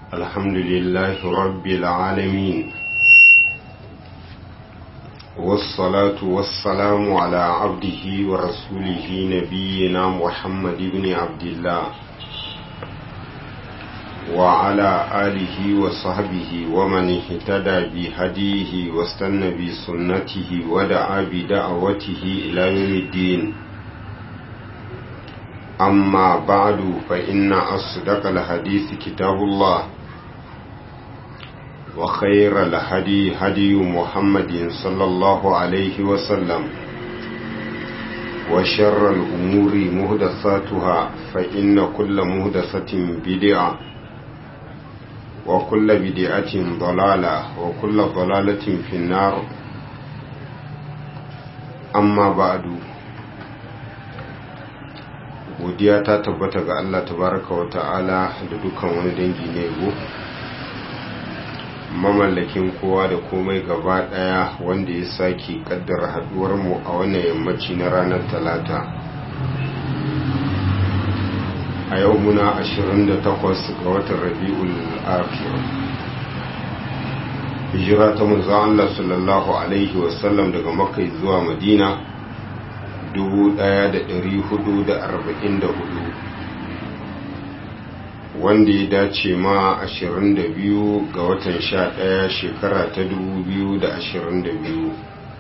الحمد لله رب العالمين والصلاة والسلام على عبده ورسوله نبينا محمد بن عبد الله وعلى آله وصحبه ومن اهتدى بهديه واستنى بسنته ودعا بدعوته إلى يوم الدين أما بعد فإن أصدق الحديث كتاب الله وخير الهدي هدي محمد صلى الله عليه وسلم وشر الأمور مهدثاتها فإن كل مهدثة بدعة وكل بدعة ضلالة وكل ضلالة في النار أما بعد godiya ta tabbata ga Allah tabaraka wa ta'ala da dukkan wani dangi ne go mamallakin kowa da komai gaba daya wanda ya sake kaddara haduwar mu a wannan yammaci na ranar talata a yau muna 28 ga watan rabi'ul akhir hijira ta manzo Allah sallallahu alaihi wasallam daga makka zuwa madina 1444 wanda ya dace ma 22 ga watan 11 shekara ta 2022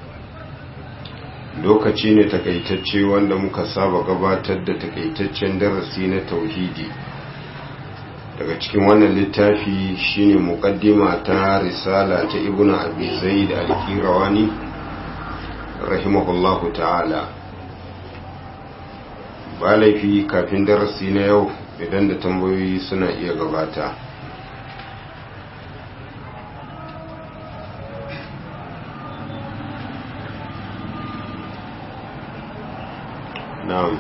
lokaci ne takaitacce wanda muka saba gabatar da takaitaccen darasi na tauhidi daga cikin wannan littafi shine muqaddima ta risala ta ibnu abi zaid al-qirawani rahimahullahu ta'ala ba laifi kafin darasi na yau idan da tambayoyi suna iya gabata na'am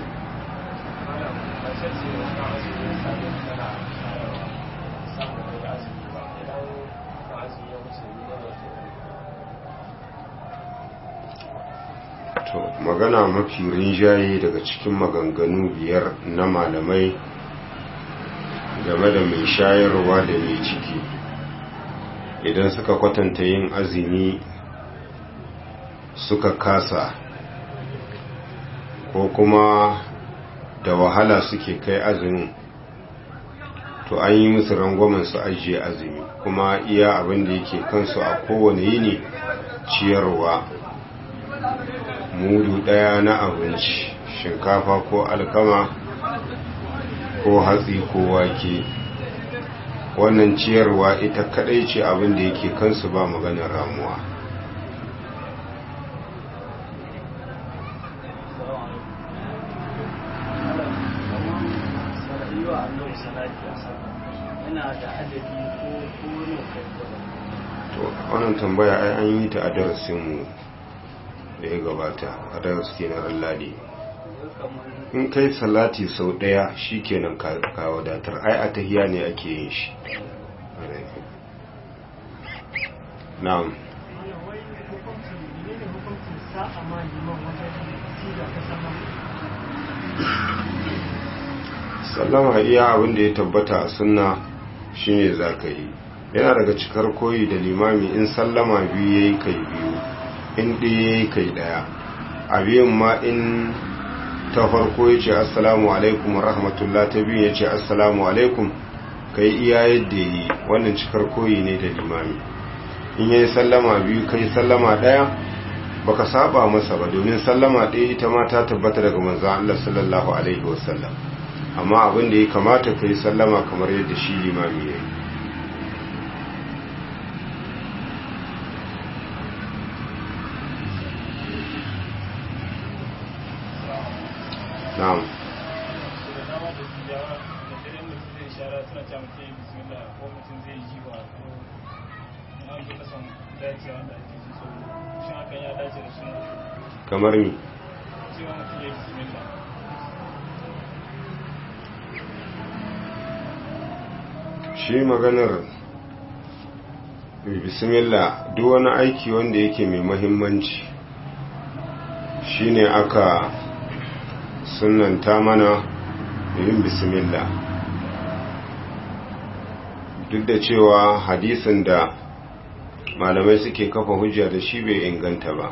to magana mafi rinjaye daga cikin maganganu biyar na malamai game da mai shayarwa da mai ciki idan suka kwatanta yin azumi suka kasa ko kuma da wahala suke kai azumin to an yi musu rangwamen su ajiye azumi kuma iya abin da yake kansu a kowane yini ciyarwa mudu ɗaya na abinci shinkafa ko alkama ko hatsi ko wake wannan ciyarwa ita kadai ce abin da yake kansu ba maganar ramuwa to wannan tambaya ai an yi ta a darasinmu da ya gabata a darasi kenan ladi in kai salati sau daya shi kenan ka wadatar ai a tahiya ne ake yin shi na'am sallama iya abin da ya tabbata a sunna shine za ka yi yana daga cikar koyi da limami in sallama biyu ya yi kai biyu in ɗaya ya yi kai ɗaya a biyun ma in ta farko ya ce assalamu alaikum rahmatullah ta biyu ya ce assalamu alaikum ka yi iya yadda yi wannan cikar koyi ne da limami in ya yi sallama biyu ka yi sallama ɗaya baka saba masa ba domin sallama ɗaya ita ma ta tabbata daga manzan Allah sallallahu alaihi wasallam amma abin da ya kamata ka yi sallama kamar yadda shi limami ya yi na'am kamar mi shi maganar bismillah duk wani aiki wanda yake mai mahimmanci shine aka sunanta mana yin bismillah duk da cewa hadisin da malamai suke kafa hujja da shi bai inganta ba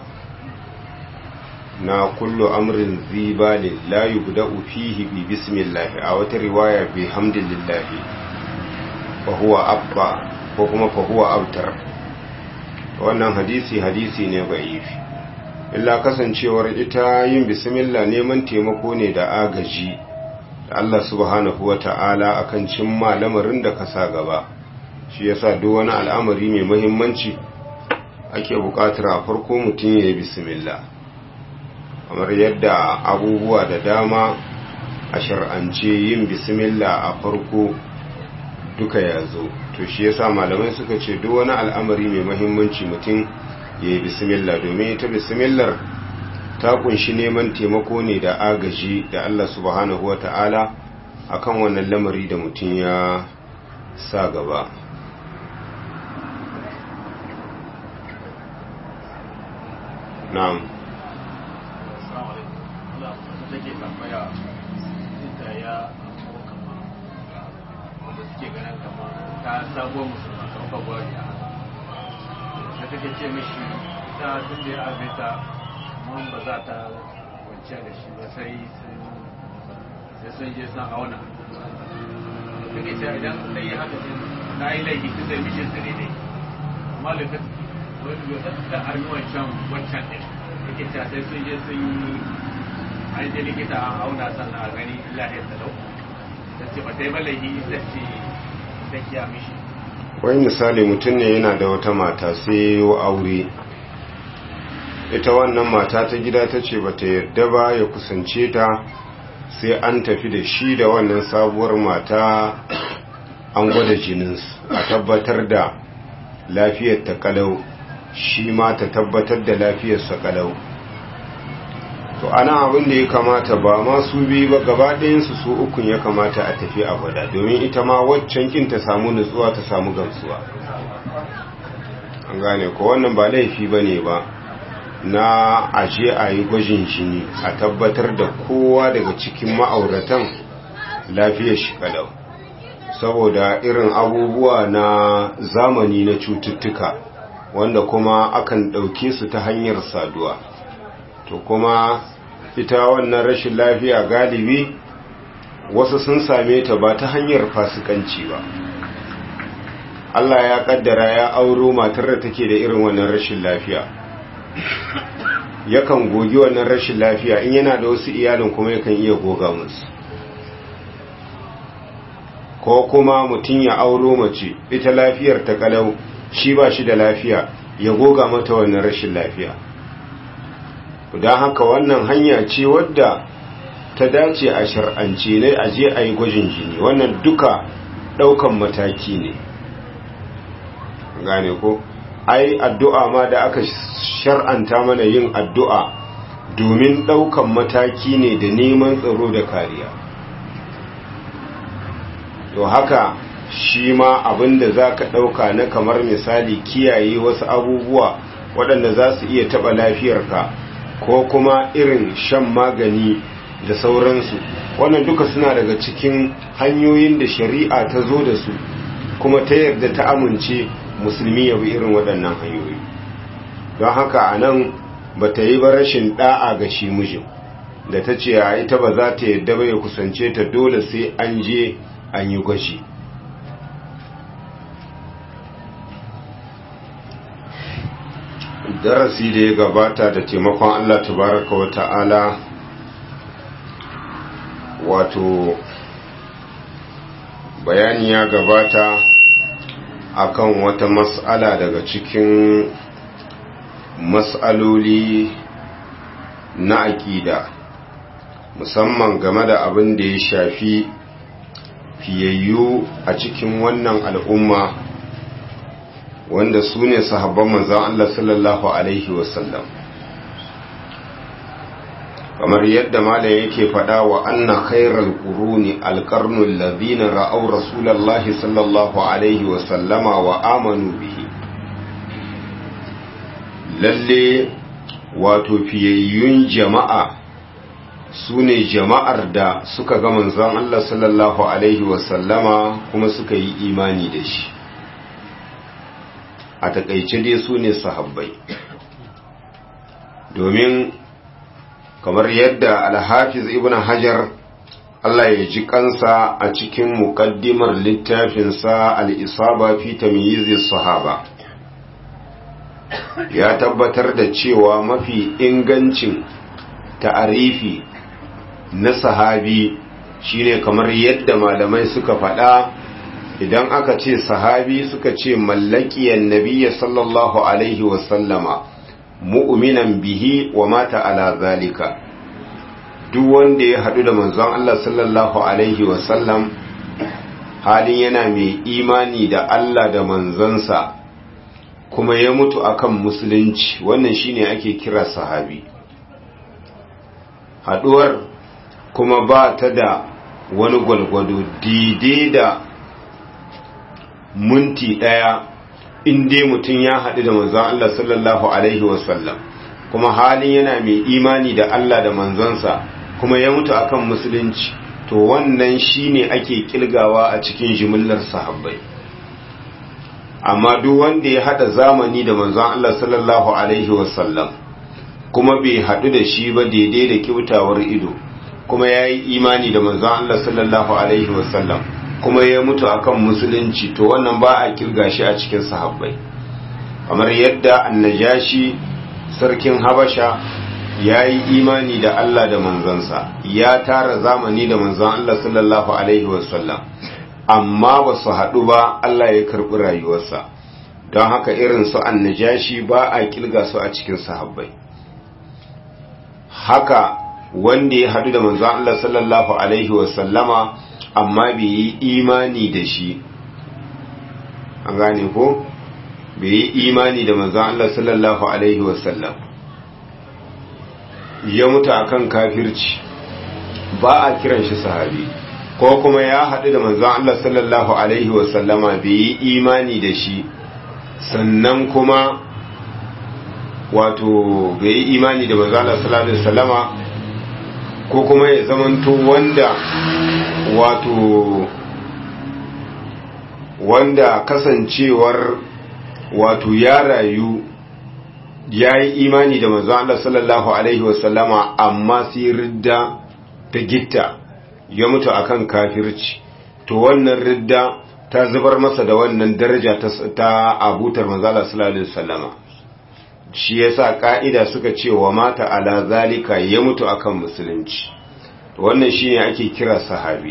na kullu amrin zibalin la yubda'u fihi bi bismillah a wata riwaya bi hamdillah fa huwa abba ko kuma fa huwa abtar wannan hadisi hadisi ne ba'ifi illa kasancewar ita yin bismillah neman taimako ne da agaji da Allah subhanahu wata'ala akan cimma lamarin da ka sa gaba shi yasa duk wani al'amari mai muhimmanci ake buƙatar a farko mutum ya yi bismillah kamar yadda abubuwa da dama a shar'ance yin bismillah a farko duka ya zo to shi yasa malamai suka ce duk wani al'amari mai muhimmanci mutum ya yi bismillah domin ita bismillar ta kunshi neman taimako ne da agaji da Allah subhanahu wa ta'ala akan wannan lamari da mutum ya sa gaba na'am take tambaya da ya kama wanda suke ganin kama ta sabuwar musulma kamar fagwari a da take ce mishi ta tun da ya azeta man ba za ta kwanciya da shi ba sai sun je sun auna take ce idan ta yi haka ce na yi laifi tun da mishin su ne ne amma lokacin wani lokacin da armi wancan wancan ɗin take ce sai sun je sun yi an je likita an auna sannan a gani lahiyar talau ta ce ba ta yi balahi ita ce ta kiya mishi wai misali mutum ne yana da wata mata sai yi aure ita wannan mata ta gida ta ce ba ta yarda ba ya kusance ta sai an tafi da shi da wannan sabuwar mata an gwada jininsu a tabbatar da lafiyar ta kalau shi ma ta tabbatar da lafiyarsa kalau to ana abin da ya kamata ba ma su biyu ba gaba ɗayansu su ukun ya kamata a tafi a gwada domin ita ma waccan kin ta samu nutsuwa ta samu gamsuwa an gane ko wannan ba laifi ba ne ba na aje a yi gwajin jini a tabbatar da kowa daga cikin ma'auratan lafiyar shi kalau saboda irin abubuwa na zamani na cututtuka wanda kuma akan ɗauke su ta hanyar saduwa to kuma ita wannan rashin lafiya galibi wasu sun same ta ba ta hanyar fasikanci ba Allah ya kaddara ya auro matar da take da irin wannan rashin lafiya yakan gogi wannan rashin lafiya in yana da wasu iyalin kuma yakan iya goga musu ko kuma mutum ya auro mace ita lafiyar ta kalau shi ba shi da lafiya ya goga mata wannan rashin lafiya don haka wannan hanya ce wadda ta dace a shar'ance ne a je a yi gwajin jini wannan duka daukan mataki ne gane ko ai addu'a ma da aka shar'anta mana yin addu'a domin daukan mataki ne da neman tsaro da kariya to haka shi ma abinda za ka ɗauka na kamar misali kiyaye wasu abubuwa waɗanda za su iya taɓa lafiyarka ko kuma irin shan magani da sauransu wannan duka suna daga cikin hanyoyin da shari'a ta zo da su kuma ta yarda ta amince musulmi ya bi irin waɗannan hanyoyi don haka a nan ba ta yi ba rashin ɗa'a ga shi mijin da ta ce a ita ba za ta yarda ba ya kusance ta dole sai an je an yi gwaji darasi da ya gabata da taimakon Allah tabaraka wa ta'ala wato bayani ya gabata akan wata mas'ala daga cikin mas'aloli na aƙida musamman game da abin da ya shafi fiyayyu a cikin wannan al'umma wanda su ne sahabban manzan Allah sallallahu Alaihi wasallam kamar yadda malam yake faɗa wa anna khairal quruni alqarnul ladhina ra'aw rasulallahi sallallahu alaihi wasallama wa amanu bihi lalle wato fiyayyun jama'a su ne jama'ar da suka ga manzon Allah sallallahu alaihi wasallama kuma suka yi imani da shi a takaice dai su ne sahabbai domin kamar yadda alhafiz ibn hajar Allah ya ji kansa a cikin muƙaddimar littafinsa al'isaba fi tamyizi sahaba ya tabbatar da cewa mafi ingancin ta'arifi na sahabi shine kamar yadda malamai suka faɗa idan aka ce sahabi suka ce mallakiyan nabiyya sallallahu alaihi wasallama mu'minan bihi wa mata ala zalika duk wanda ya haɗu da manzon Allah sallallahu alaihi wasallam halin yana mai imani da Allah da manzansa kuma ya mutu akan musulunci wannan shine ake kira sahabi haɗuwar kuma ba ta da wani gwalgwado daidai da munti ɗaya inda mutum ya haɗu da manzon Allah sallallahu alaihi wasallam kuma halin yana mai imani da Allah da manzansa kuma ya mutu akan musulunci to wannan shine ake kilgawa a cikin jimillar sahabbai amma duk wanda ya hada zamani da manzon Allah sallallahu alaihi wasallam kuma bai hadu da shi ba daidai da kyautawar ido kuma ya yi imani da manzon Allah sallallahu alaihi wasallam kuma ya mutu akan musulunci to wannan ba a kirga shi a cikin sahabbai kamar yadda annajashi sarkin habasha ya yi imani da Allah da manzansa ya tara zamani da manzan Allah sallallahu Alaihi wasallam amma ba su haɗu ba Allah ya karɓi rayuwarsa don haka irin su annajashi ba a kilga su a cikin sahabbai haka wanda ya haɗu da manzan Allah sallallahu Alaihi wasallama amma bai yi imani da shi an gane ko bai yi imani da manzan Allah sallallahu Alaihi wasallam ya mutu akan kafirci ba a kiran shi sahabi ko kuma ya haɗu da manzon Allah sallallahu alaihi wasallama bai yi imani da shi sannan kuma wato bai yi imani da manzon Allah sallallahu alaihi wasallama ko kuma ya zamanto wanda wato wanda kasancewar wato ya rayu ya yi imani da manzo Allah sallallahu alaihi wasallama amma sai ridda ta gitta ya mutu akan kafirci to wannan ridda ta zubar masa da wannan daraja ta abutar manzo Allah sallallahu alaihi wasallama shi yasa ka'ida suka ce wa mata ala zalika ya mutu akan musulunci wannan shine ake kira sahabi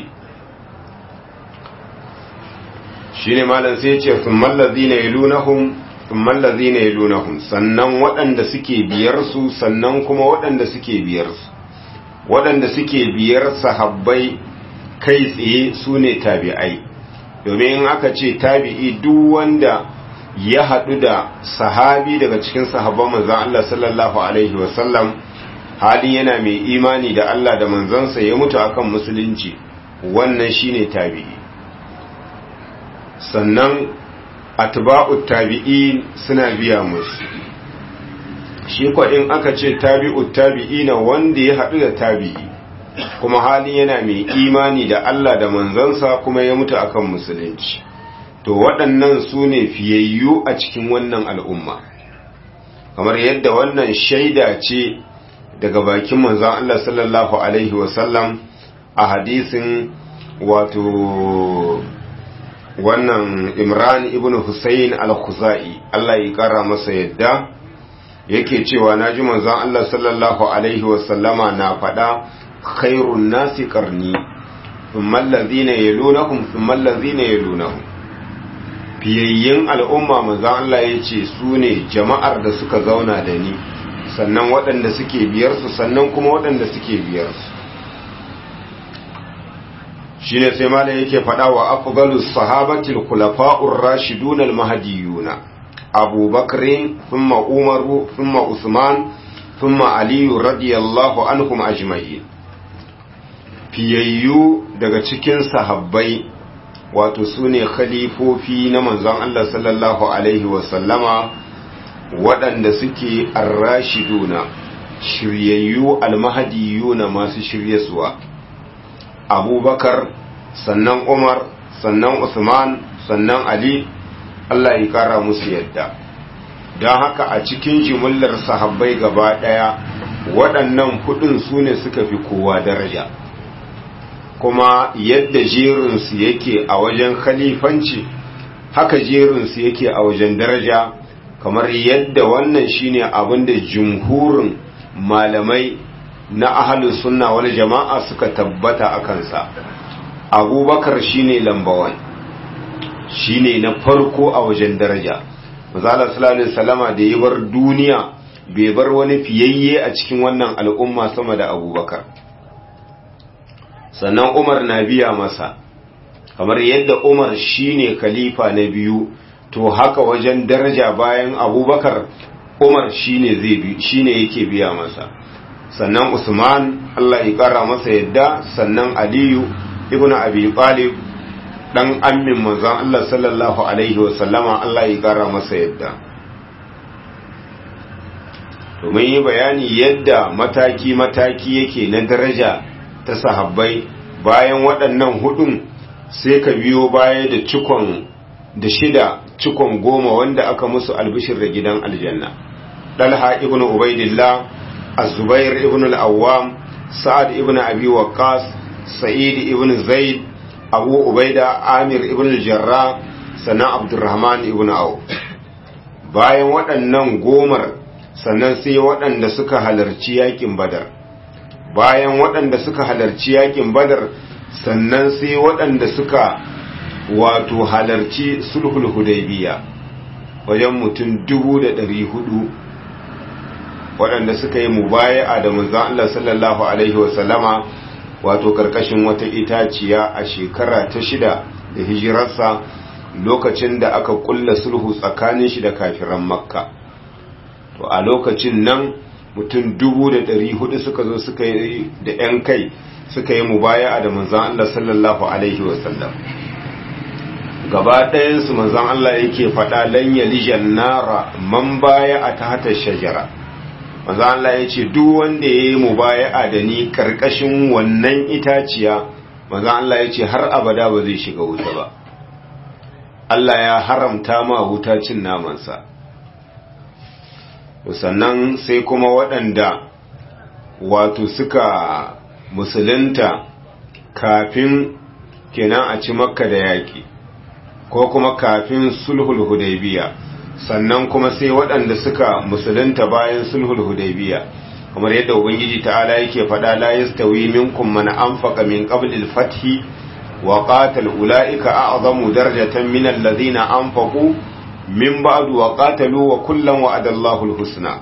shine malam sai ya ce thummal ladina yalunahum thummal ladina yalunahum sannan waɗanda suke biyar su sannan kuma waɗanda suke biyar su waɗanda suke biyar sahabbai kai tsaye su ne tabi'ai domin in aka ce tabi'i duk wanda ya haɗu da sahabi daga cikin sahabban manzan Allah sallallahu alaihi wasallam halin yana mai imani da Allah da manzansa ya mutu akan musulunci wannan shine tabi'i sannan atba'ut tabi'in suna biya musu shi ko in aka ce tabi'ut tabi'ina wanda ya haɗu da tabi'i kuma halin yana mai imani da Allah da manzansa kuma ya mutu akan musulunci to waɗannan su ne fiyayyu a cikin wannan al'umma kamar yadda wannan shaida ce daga bakin manzan Allah sallallahu alaihi wasallam a hadisin wato wannan imran ibn Hussein al-Khuzai Allah ya kara masa yadda yake cewa naji manzon Allah sallallahu alaihi wasallama na faɗa khairun nasi qarni thumma allazina yalunahum thumma allazina yalunahum fiyayyin al'umma manzon Allah yace su ne jama'ar da suka zauna da ni sannan waɗanda suke biyar su sannan kuma waɗanda suke biyar su shine sai malam yake faɗa wa afdalus sahabati al-khulafa'ur rashidun al-mahdiyuna Abu Bakr thumma Umar thumma Usman thumma Ali radiyallahu anhum ajma'in fiyayyu daga cikin sahabbai wato sune khalifofi na manzon Allah sallallahu alaihi wa sallama waɗanda suke ar-rashiduna shiryayyu al-mahdiyuna masu shiryasuwa abubakar sannan umar sannan usman sannan ali Allah ya kara musu yadda don haka a cikin jimillar sahabbai gaba ɗaya waɗannan hudun su ne suka fi kowa daraja kuma yadda jerinsu yake a wajen khalifanci haka jerinsu yake a wajen daraja kamar yadda wannan shine abin da jumhurin malamai na ahalus sunna wal jama'a suka tabbata a kansa abubakar shine lambawan shine na farko a wajen daraja mazala sallallahu salama da ya bar duniya bai bar wani fiyayye a cikin wannan al'umma sama da abubakar sannan umar na biya masa kamar yadda umar shine khalifa na biyu to haka wajen daraja bayan abubakar umar shine zai bi shine yake biya masa sannan usman Allah ya kara masa yadda sannan aliyu ibn abi talib dan ammin manzon Allah sallallahu alaihi wa sallama Allah ya kara masa yadda to mun yi bayani yadda mataki mataki yake na daraja ta sahabbai bayan waɗannan hudun sai ka biyo baya da cikon da shida cikon goma wanda aka musu albishir da gidan aljanna dalha ibn ubaidillah az-zubair ibn al-awwam sa'ad ibn abi waqqas sa'id ibn zaid abu ubaida amir ibn al-jarrah sannan abdurrahman ibn auf bayan waɗannan gomar sannan sai waɗanda suka halarci yakin badar bayan waɗanda suka halarci yakin badar sannan sai waɗanda suka wato halarci sulhul hudaybiya wajen mutum dubu da ɗari hudu waɗanda suka yi mubaya'a da manzon Allah sallallahu alaihi wasallama wato karkashin wata itaciya a shekara ta shida da hijirarsa lokacin da aka kulla sulhu tsakanin shi da kafiran makka to a lokacin nan mutum dubu da ɗari hudu suka zo suka yi da 'yan kai suka yi mubaya'a da manzon Allah sallallahu alaihi wasallam gaba ɗayansu manzon Allah yake faɗa lan yalijan nara man baya a tahta shajara manzon Allah ya ce duk wanda ya yi mubaya'a da ni karkashin wannan itaciya manzon Allah ya ce har abada ba zai shiga wuta ba Allah ya haramta ma wuta cin namansa sannan sai kuma waɗanda wato suka musulunta kafin kenan a ci makka da yaƙi ko kuma kafin sulhul hudaybiya sannan kuma sai waɗanda suka musulunta bayan sulhul hudaybiya kamar yadda ubangiji ta'ala yake faɗa la yastawi minkum man anfaqa min qabli al-fath wa qatal ulaika a'zamu darajatan min alladhina anfaqu min ba'du wa qatalu wa kullan wa'ada Allahu al-husna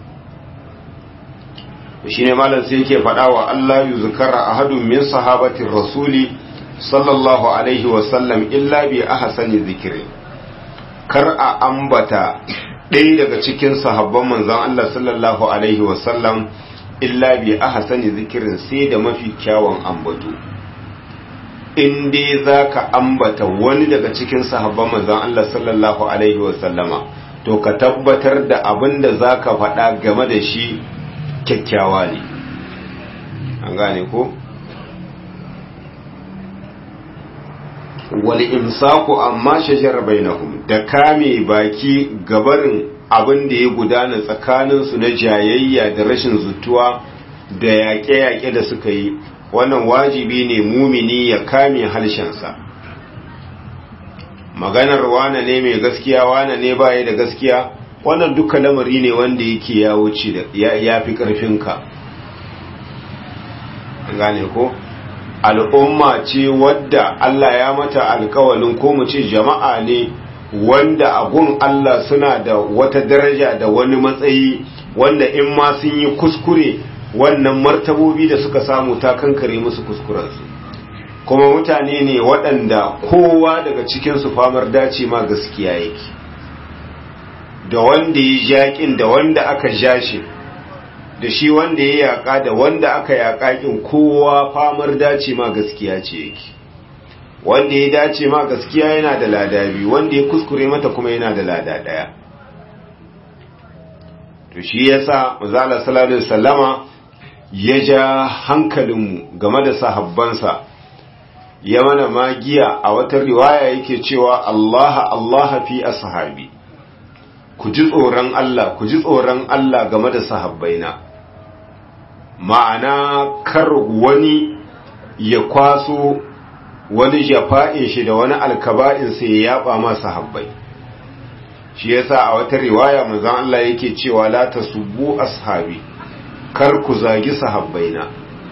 shine malam sai yake faɗa wa Allah yuzkara ahadun min sahabatir rasuli sallallahu alaihi wasallam illa bi ahsani zikiri kar a ambata ɗaya daga cikin sahabban manzon Allah sallallahu alaihi wasallam illa bi ahsani zikirin sai da mafi kyawun ambato in dai zaka ambata wani daga cikin sahabban manzon Allah sallallahu alaihi wasallama to ka tabbatar da abin da zaka faɗa game da shi kyakkyawa ne an gane ko wal imsaku amma shajar bainahum da kame baki gabarin abin da ya gudana tsakanin su na jayayya da rashin zutuwa da yaƙe-yaƙe da suka yi wannan wajibi ne mumini ya kame halshensa maganar wane ne mai gaskiya wane ne baya da gaskiya wannan duka lamari ne wanda yake ya wuce da ya fi ƙarfinka gane ko al'umma ce wadda Allah ya mata alkawalin ko mu ce jama'a ne wanda agun Allah suna da wata daraja da wani matsayi wanda in ma sun yi kuskure wannan martabobi da suka samu ta kankare musu kuskurensu kuma mutane ne waɗanda kowa daga cikinsu famar dace ma gaskiya yake da wanda ya jaƙin da wanda aka ja shi da shi wanda ya yaƙa da wanda aka yaƙa ƙin kowa famar dace ma gaskiya ce yake wanda ya dace ma gaskiya yana da lada biyu wanda ya kuskure mata kuma yana da lada ɗaya to shi yasa mazala sallallahu alaihi wasallama ya ja hankalinmu game da sahabbansa ya mana magiya a wata riwaya yake cewa Allah Allah fi ashabi ku ji tsoron Allah ku ji tsoron Allah game da sahabbaina ma'ana kar wani ya kwaso wani jafa'in shi da wani alkaba'in sai ya yaba ma sahabbai shi yasa a wata riwaya manzon Allah yake cewa la tasubbu ashabi kar ku zagi sahabbaina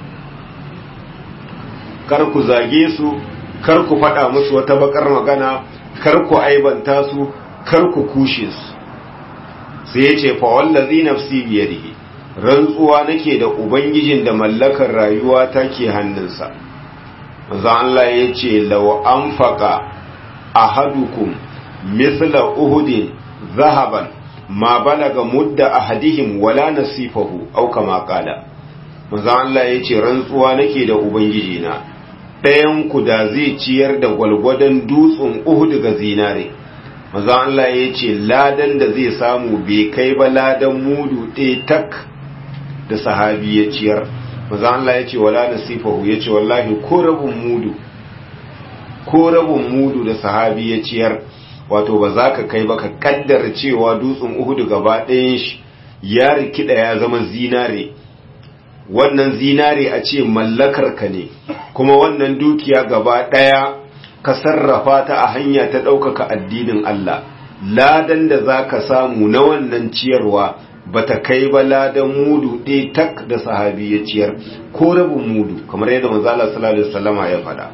kar ku zage su kar ku faɗa musu wata bakar magana kar ku aibanta su kar ku kushe su sai ya ce fa wallazi nafsi biyadihi rantsuwa nake da ubangijin da mallakar rayuwa take hannunsa manzo Allah ya ce law anfaqa ahadukum mithla uhudin zahaban ma balaga mudda ahadihim wala nasifahu aw kama qala manzo Allah ya ce rantsuwa nake da ubangijina ɗayan ku da zai ciyar da gwalgwadon dutsen Uhud ga zinare manzo Allah ya ce ladan da zai samu bai kai ba ladan mudu ɗaya tak da sahabi ya ciyar manzo Allah ya ce wala nasifahu ya ce wallahi ko rabin mudu ko rabin mudu da sahabi ya ciyar wato ba za ka kai ba ka kaddara cewa dutsen Uhud gaba ɗayan shi ya rikida ya zama zinare wannan zinare a ce mallakar ka ne kuma wannan dukiya gaba ɗaya ka sarrafa ta a hanya ta ɗaukaka addinin Allah ladan da za ka samu na wannan ciyarwa ba ta kai ba ladan mudu ɗaya tak da sahabi ya ciyar ko rabin mudu kamar yadda manzala sallallahu alaihi wasallama ya faɗa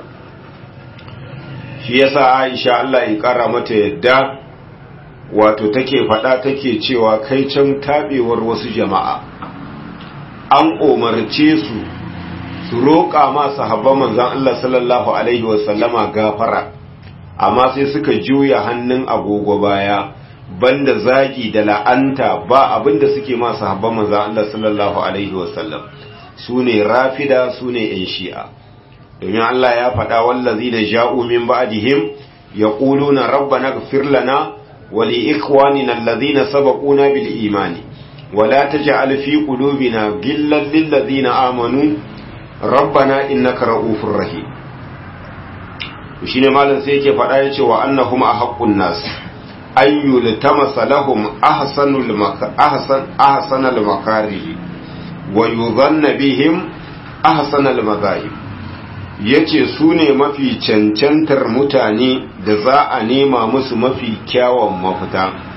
shi yasa Aisha Allah ya ƙara mata yadda wato take faɗa take cewa kai can tabewar wasu jama'a an umarce su su roƙa ma sahabban manzan Allah sallallahu Alaihi wasallama gafara amma sai suka juya hannun agogo baya banda zagi da la'anta ba abinda suke ma sahabban manzan Allah sallallahu Alaihi wasallam su ne rafida su ne ‘yan shi'a domin Allah ya faɗa wallazi na ja'u min ba'dihim ya ƙulu na rabba na lana wali ikwanina allazina sabaquna bil imani ولا تجعل في قلوبنا غلا للذين آمنوا ربنا إنك رؤوف رحيم shine malam sai yake faɗa ya ce wa annahum ahaqqun nas an yultamasa lahum ahsanul ahsan ahsanal makarih wa yudhanna bihim ahsanal madahib yace su ne mafi cancantar mutane da za a nema musu mafi kyawun mafita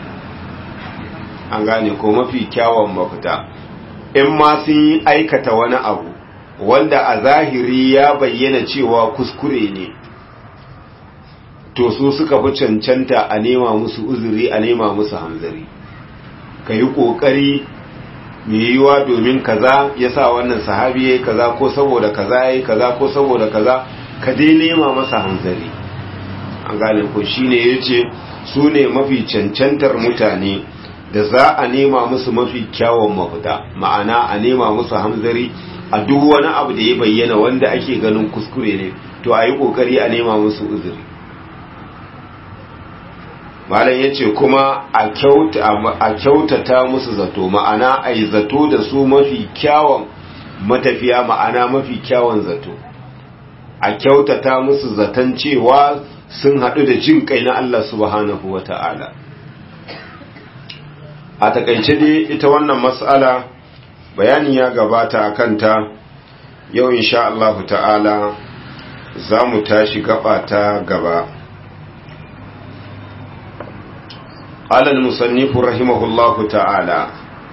an gane ko mafi kyawun mafita in ma sun yi aikata wani abu wanda a zahiri ya bayyana cewa kuskure ne to su suka fi cancanta a nema musu uzuri a nema musu hamzari ka yi ƙoƙari mai yiwuwa domin kaza ya sa wannan sahabi ya yi kaza ko saboda kaza ya yi kaza ko saboda kaza ka dai nema masa hamzari an gane ko shine ya ce su ne mafi cancantar mutane da za a nema musu mafi kyawun mafita ma'ana a nema musu hamzari a duk wani abu da ya bayyana wanda ake ganin kuskure ne to a yi ƙoƙari a nema musu uzuri malam ya ce kuma a kyautata musu zato ma'ana a yi zato da su mafi kyawun matafiya ma'ana mafi kyawun zato a kyautata musu zaton cewa sun haɗu da jin kai na Allah subhanahu wa ta'ala a takaice dai ita wannan mas'ala bayani ya gabata a kanta yau insha Allah ta'ala za mu tashi gaba ta gaba قال المصنف رحمه الله تعالى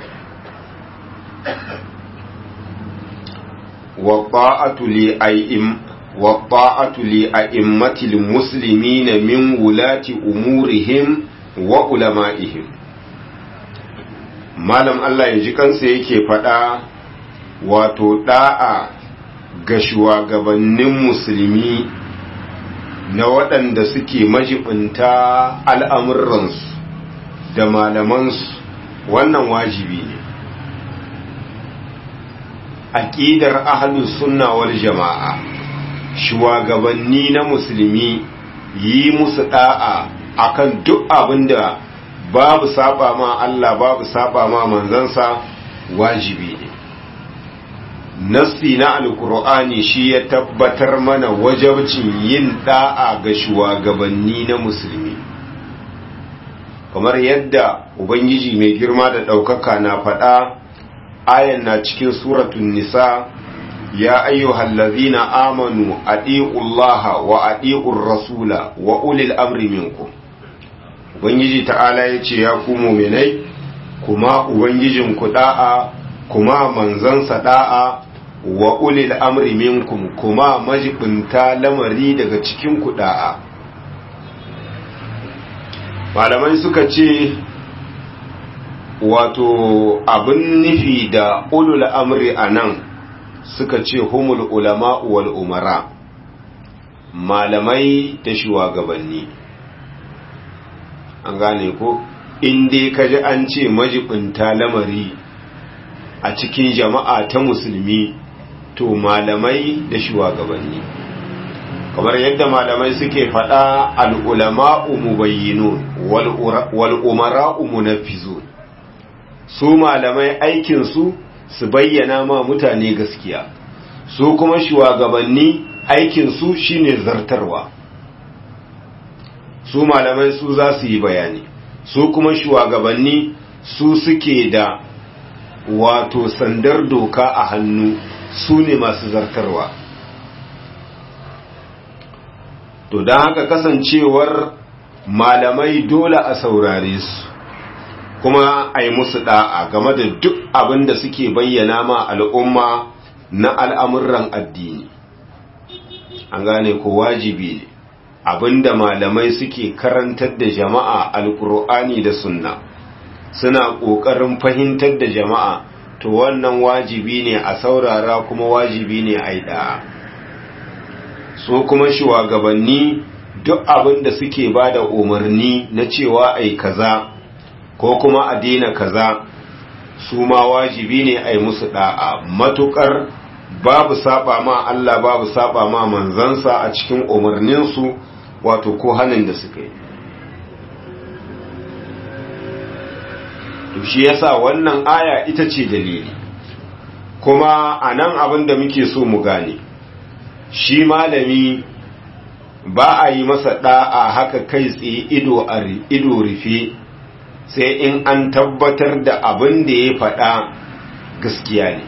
والطاعة لأئم والطاعة لأئمة المسلمين من ولاة أمورهم وعلمائهم malam Allah ya ji kansa yake faɗa wato ɗa'a ga shugabannin musulmi na waɗanda suke majibinta al'amuransu da malamansu wannan wajibi ne aƙidar ahlus sunna wal jama'a shugabanni na musulmi yi musu da'a akan duk abinda babu saba ma Allah babu saba ma manzansa wajibi ne nassi na alkur'ani shi ya tabbatar mana wajabcin yin da'a ga shugabanni na musulmi kamar yadda ubangiji mai girma da ɗaukaka na faɗa ayan na cikin suratun nisa ya ayyuhal ladzina amanu atiullaha wa atiur rasula wa ulil amri minkum ubangiji ta'ala yace ya ku mu'minai kuma ubangijin ku da'a kuma manzansa da'a wa ulil amri minkum kuma majibinta lamari daga cikin ku da'a malamai suka ce wato abin nufi da ulul amri a nan suka ce humul ulama wal umara malamai da shugabanni an gane ko inda kaji an ce majibinta lamari a cikin jama'a ta musulmi to malamai da shugabanni kamar yadda malamai suke faɗa al'ulama'u mubayyinun wal'umara'u munafizun su malamai aikinsu su bayyana ma mutane gaskiya su kuma shugabanni aikinsu shine zartarwa su malamai su za su yi bayani su kuma shugabanni su suke da wato sandar doka a hannu su ne masu zartarwa to don haka kasancewar malamai dole a saurare su kuma a yi musu da'a game da duk abin da suke bayyana ma al'umma na al'amuran addini an gane ko wajibi ne abinda malamai suke karantar da jama'a alkur'ani da sunna suna ƙoƙarin fahimtar da jama'a to wannan wajibi ne a saurara kuma wajibi ne a yi da'a so kuma shugabanni duk abin da suke ba da umarni na cewa ai kaza ko kuma a daina kaza su ma wajibi ne a yi musu da'a matukar babu saba ma Allah babu saba ma manzansa a cikin umarninsu wato ko hannun da suka yi to shi yasa wannan aya ita ce dalili kuma a nan abin da muke so mu gane shi malami ba a yi masa da'a haka kai tsaye ido a ido rufe sai in an tabbatar da abin da ya faɗa gaskiya ne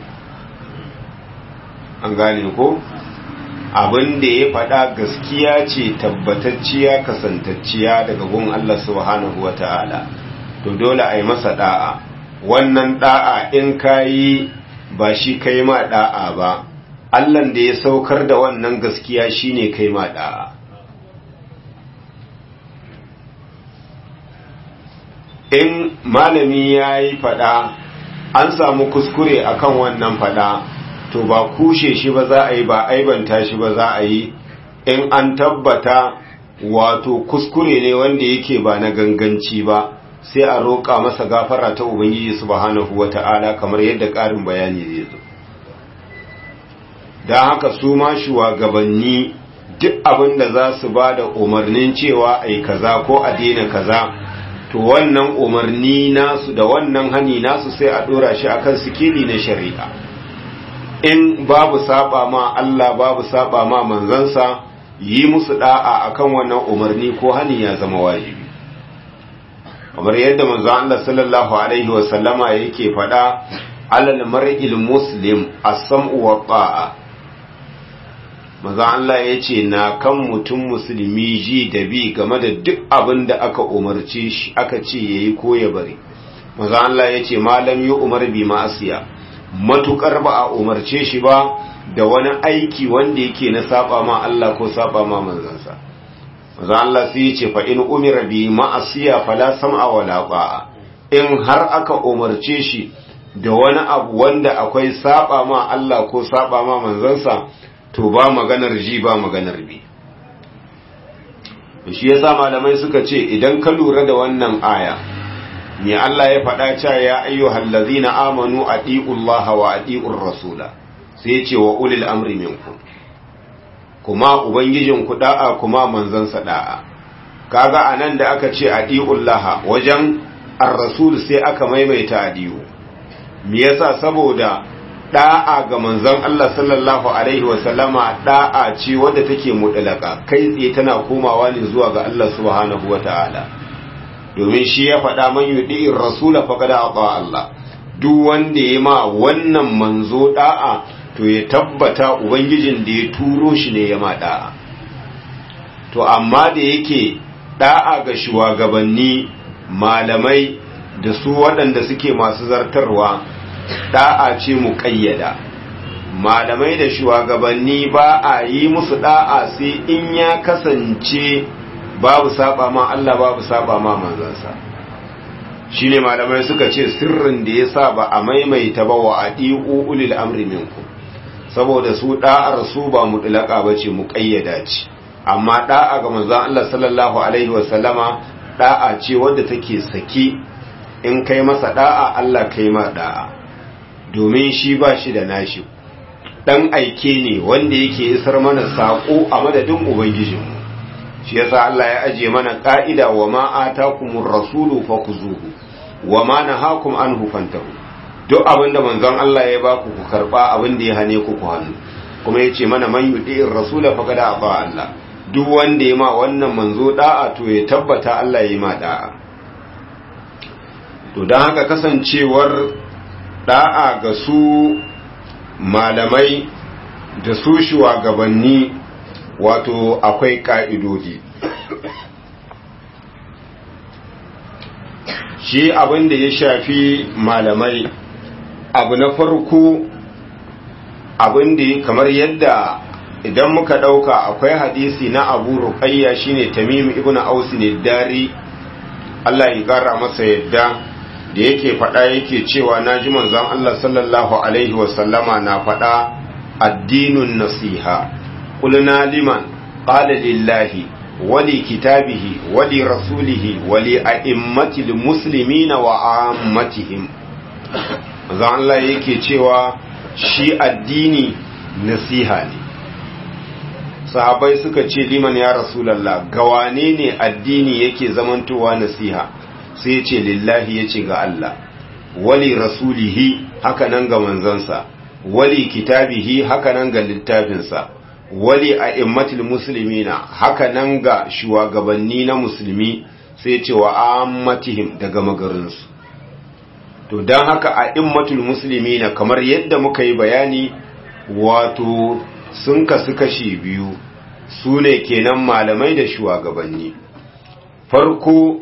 an gane ko abin da ya faɗa gaskiya ce tabbatacciya kasantacciya daga gun Allah subhanahu wa ta'ala to dole a yi masa da'a wannan da'a in kayi ba shi kai ma da'a ba Allahn da ya saukar da wannan gaskiya shine kai ma da'a in malami ya yi fada an samu kuskure akan wannan fada to ba kushe shi ba za a yi ba aibanta shi ba za a yi in an tabbata wato kuskure ne wanda yake ba na ganganci ba sai a roƙa masa gafara ta ubangiji subhanahu wata'ala kamar yadda ƙarin bayani zai zo don haka su ma shugabanni duk abin da za su ba da umarnin cewa a yi kaza ko a daina kaza to wannan umarni nasu da wannan hani nasu sai a dora shi akan sikili na shari'a in babu saba ma Allah babu saba ma manzansa yi musu da'a akan wannan umarni ko hani ya zama wajibi kamar yadda manzo Allah sallallahu alaihi wa sallama yake faɗa alal mar'il muslim as-sam'u wa ta'a manzo Allah yace na kan mutum musulmi ji da bi game da duk abin da aka umarce shi aka ce yayi ko ya bari manzo Allah yace malam yi umar bi ma'asiya matukar ba a umarce shi ba da wani aiki wanda yake na saba ma Allah ko saba ma manzansa manzo Allah sai yace fa in umira bi ma'asiya fala sam'a wala ba'a in har aka umarce shi da wani abu wanda akwai saba ma Allah ko saba ma manzansa to ba maganar ji ba maganar bi shi yasa malamai suka ce idan ka lura da wannan aya me Allah ya faɗa cewa ya ayyuhal ladzina amanu atiullaha wa atiur rasula sai ya ce wa ulil amri minkum kuma ubangijin ku da'a kuma manzon sa da'a kaga anan da aka ce atiullaha wajen ar-rasul sai aka maimaita adiyu me yasa saboda da'a ga manzon Allah sallallahu alaihi wasallama da'a ce wadda take mutlaka kai tsaye tana komawa ne zuwa ga Allah subhanahu wataala domin shi ya faɗa man yudi'ir rasula faqad ata Allah duk wanda ya ma wannan manzo da'a to ya tabbata ubangijin da ya turo shi ne ya ma da'a to amma da yake da'a ga shugabanni malamai da su waɗanda suke masu zartarwa da'a ce mu ƙayyada malamai da shugabanni ba a yi musu da'a sai in ya kasance babu saba ma Allah babu saba ma manzansa shine malamai suka ce sirrin da ya sa ba a maimaita ba wa adi'u ulil amri minku saboda su da'ar su ba mutlaka bace mu ƙayyada ce amma da'a ga manzon Allah sallallahu alaihi wasallama da'a ce wadda take saki in kai masa da'a Allah kai ma da'a domin shi ba shi da nashi dan aike ne wanda yake isar mana sako a madadin ubangijinmu shi yasa Allah ya aje mana ka'ida wa ma atakumur rasulu fakuzuhu wa ma nahakum anhu fantahu duk abinda manzon Allah ya baku ku karba abinda ya hane ku ku hannu kuma yace mana man yudi'ir rasula faqad ata Allah duk wanda ya ma wannan manzo da'a to ya tabbata Allah ya yi ma da'a to dan haka kasancewar da'a ga su malamai da su shugabanni wato akwai ka'idodi shi abin da ya shafi malamai abu na farko abin da kamar yadda idan muka ɗauka akwai hadisi na abu ruqayya shine tamim ibn aus ne dari Allah ya ƙara masa yadda da yake faɗa yake cewa naji manzon Allah sallallahu alaihi wasallama na faɗa addinun nasiha qulna liman qala lillahi wali kitabihi wali rasulihi wali a'immatil muslimina wa ammatihim manzon Allah yake cewa shi addini nasiha ne sahabai suka ce liman ya rasulallah gawane ne addini yake zamantowa nasiha sai ce lillahi ya ce ga Allah wali rasulihi haka nan ga manzansa wali kitabihi haka nan ga littafinsa wali a immatul muslimina haka nan ga shugabanni na musulmi sai ce wa ammatihim daga magarinsu to don haka a immatul muslimina kamar yadda muka yi bayani wato sun kasu kashi biyu su ne kenan malamai da shugabanni farko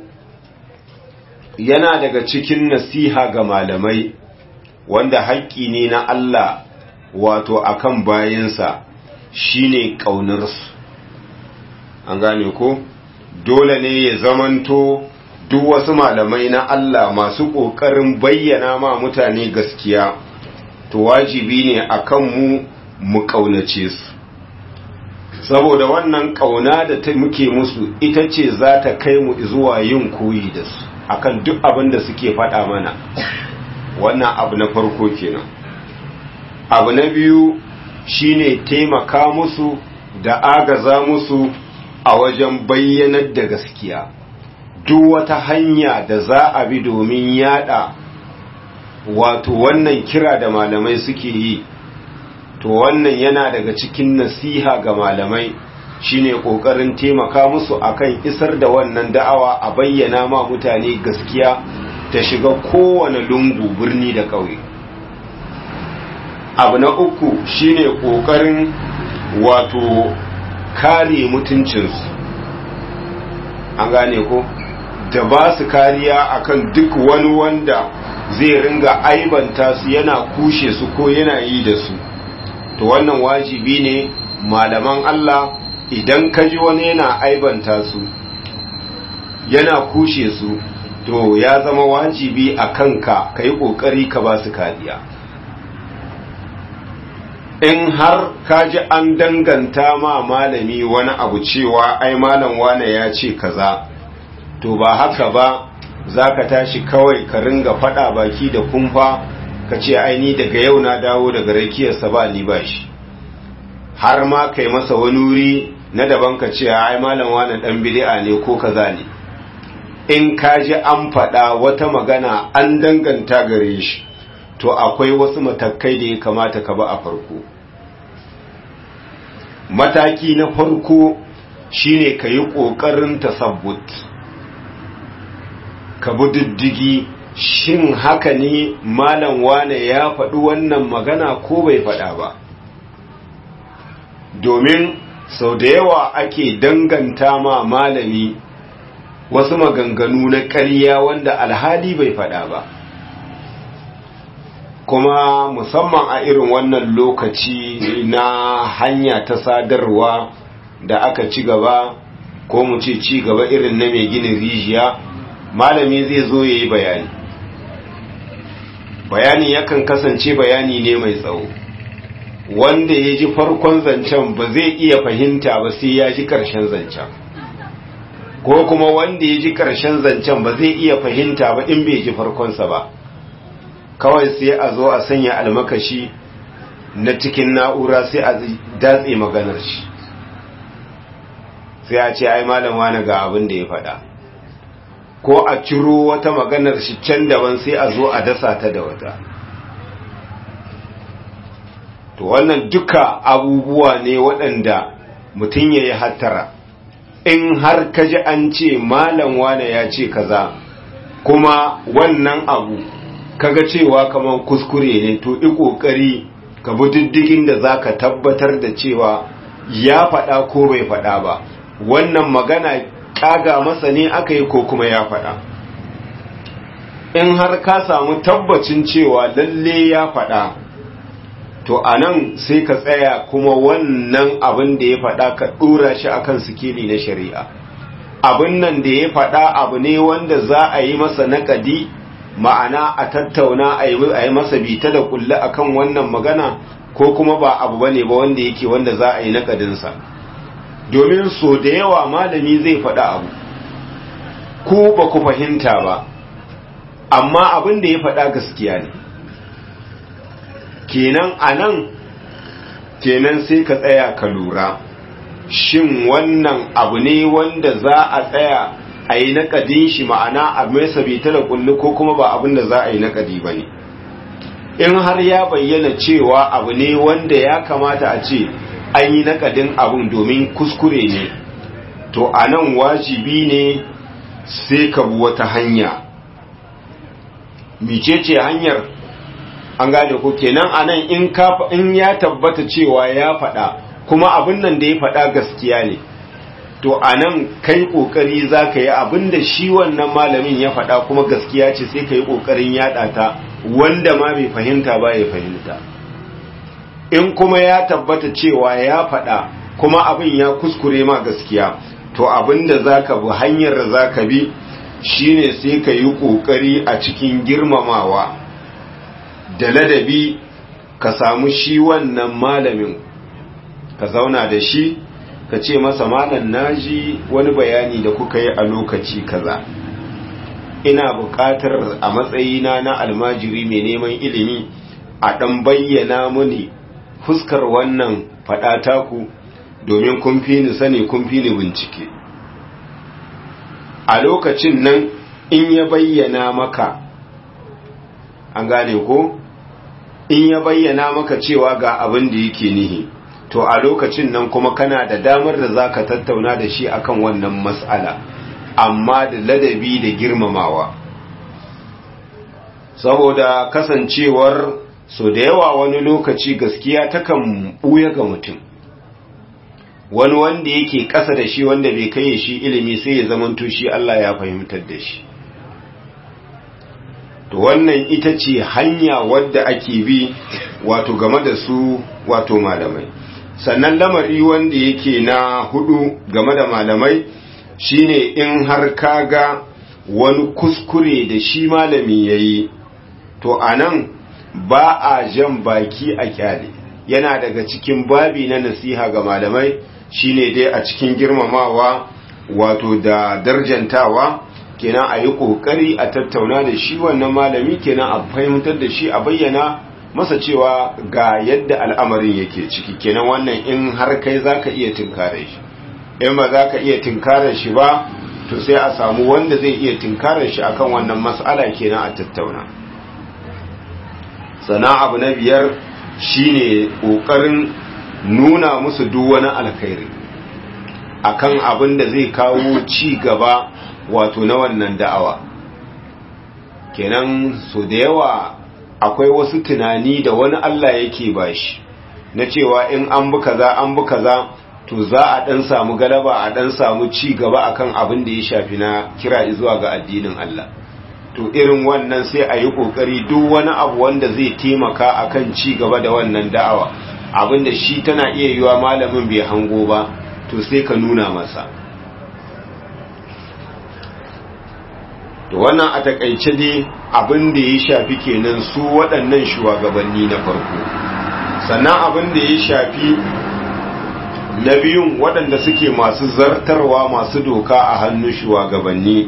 yana daga cikin nasiha ga malamai wanda haƙƙi ne na Allah wato akan bayansa shine ƙaunarsu an gane ko dole ne ya zamanto duk wasu malamai na Allah masu ƙoƙarin bayyana ma mutane gaskiya to wajibi ne akan mu mu ƙaunace su saboda wannan ƙauna da ta muke musu ita ce za ta kai mu zuwa yin koyi da su akan duk abin da suke faɗa mana wannan abu na farko kenan abu na biyu shine taimaka musu da agaza musu a wajen bayyanar da gaskiya duk wata hanya da za a bi domin yada wato wannan kira da malamai suke yi to wannan yana daga cikin nasiha ga malamai shine kokarin taimaka musu akan isar da wannan da'awa a bayyana ma mutane gaskiya ta shiga kowane lungu birni da ƙauye abu na uku shine kokarin wato kare mutuncinsu an gane ko da ba su kariya akan duk wani wanda zai ringa aibanta su yana kushe su ko yana yi da su to wannan wajibi ne malaman Allah idan ka ji wani yana aibanta su yana kushe su to ya zama wajibi a kanka ka yi ƙoƙari ka ba su kariya in har ka ji an danganta ma malami wani abu cewa ai malam wane ya ce kaza to ba haka ba za ka tashi kawai ka ringa faɗa baki da kumfa ka ce aini daga yau na dawo daga rakiyarsa ba ni ba shi har ma kai masa wani wuri na daban ka ce ai malam wani dan bid'a ne ko kaza ne in ka ji an faɗa wata magana an danganta gare shi to akwai wasu matakai da ya kamata ka ba a farko mataki na farko shine ka yi ƙoƙarin tasabbut ka bi diddigi shin haka ne malam wane ya faɗi wannan magana ko bai faɗa ba domin sau da yawa ake danganta ma malami wasu maganganu na ƙarya wanda alhali bai faɗa ba kuma musamman a irin wannan lokaci na hanya ta sadarwa da aka ci gaba ko mu ce ci gaba irin na mai ginin rijiya malami zai zo ya yi bayani bayani yakan kasance bayani ne mai tsawo wanda ya ji farkon zancen ba zai iya fahimta ba sai ya ji ƙarshen zancen ko kuma wanda ya ji ƙarshen zancen ba zai iya fahimta ba in bai ji farkonsa ba kawai sai a zo a sanya almakashi na cikin na'ura sai a datse maganar shi sai a ce ai malam wani ga abin da ya faɗa ko a ciro wata maganar shi can daban sai a zo a dasa ta da wata to wannan duka abubuwa ne waɗanda mutum ya yi hattara in har ka ji an ce malam wane ya ce kaza kuma wannan abu kaga cewa kamar kuskure ne to i ƙoƙari ka bi diddigin da za ka tabbatar da cewa ya faɗa ko bai faɗa ba wannan magana ƙaga masa ne aka yi ko kuma ya faɗa in har ka samu tabbacin cewa lalle ya faɗa to a nan sai ka tsaya kuma wannan abin da ya faɗa ka ɗora shi akan sikeli na shari'a abin nan da ya faɗa abu ne wanda za a yi masa naƙadi ma'ana a tattauna a yi masa bita da kulle akan wannan magana ko kuma ba abu bane ba wanda yake wanda za a yi naƙadinsa domin so da yawa malami zai faɗa abu ko ba ku fahimta ba amma abin da ya faɗa gaskiya ne kenan a nan kenan sai ka tsaya ka lura shin wannan abu ne wanda za a tsaya a yi naƙadin shi ma'ana a mai sabita da kulli ko kuma ba abin da za a yi naƙadi ba ne in har ya bayyana cewa abu ne wanda ya kamata a ce an yi naƙadin abin domin kuskure ne to a nan wajibi ne sai ka bi wata hanya micece hanyar an gane ko kenan anan in ka in ya tabbata cewa ya faɗa kuma abin nan da ya faɗa gaskiya ne to anan kai kokari zaka yi abin da shi wannan malamin ya faɗa kuma gaskiya ce sai ka yi kokarin yaɗa ta wanda ma bai fahimta ba ya fahimta in kuma ya tabbata cewa ya faɗa kuma abin ya kuskure ma gaskiya to abin da zaka bi hanyar da zaka bi shine sai ka yi kokari a cikin girmamawa da ladabi ka samu shi wannan malamin ka zauna da shi ka ce masa malam naji wani bayani da kuka yi a lokaci kaza ina buƙatar a matsayina na almajiri mai neman ilimi a ɗan bayyana muni fuskar wannan faɗa ku domin kun fi ni sani kun fi ni bincike a lokacin nan in ya bayyana maka an gane ko in ya bayyana maka cewa ga abin da yake nihi to a lokacin nan kuma kana da damar da zaka tattauna da shi akan wannan mas'ala amma da ladabi da girmamawa saboda kasancewar so da yawa wani lokaci gaskiya takan buya ga mutum wani wanda yake ƙasa da shi wanda bai kai shi ilimi sai ya zamanto shi Allah ya fahimtar da shi to wannan ita ce hanya wadda ake bi wato game da su wato malamai sannan lamari wanda yake na hudu game da malamai shine in har kaga wani kuskure da shi malami yayi to anan ba a jan baki a kyale yana daga cikin babi na nasiha ga malamai shine dai a cikin girmamawa wato da darjantawa kenan a yi ƙoƙari a tattauna da shi wannan malami kenan a fahimtar da shi a bayyana masa cewa ga yadda al'amarin yake ciki kenan wannan in har kai za ka iya tinkare shi in ba za ka iya tinkare shi ba to sai a samu wanda zai iya tinkare shi akan wannan mas'ala kenan a tattauna sana abu na biyar shine ƙoƙarin nuna musu duk wani alkhairi akan abin da zai kawo ci gaba wato na wannan da'awa kenan so da yawa akwai wasu tunani da wani Allah yake bashi na cewa in an bi kaza an bi kaza to za a dan samu galaba a dan samu ci gaba akan abin da ya shafi na kira zuwa ga addinin Allah to irin wannan sai a yi kokari duk wani abu wanda zai taimaka akan ci gaba da wannan da'awa abinda shi tana iya yiwa malamin bai hango ba to sai ka nuna masa to wannan a takaice dai abin da ya shafi kenan su waɗannan shugabanni na farko sannan abin da ya shafi na biyun waɗanda suke masu zartarwa masu doka a hannun shugabanni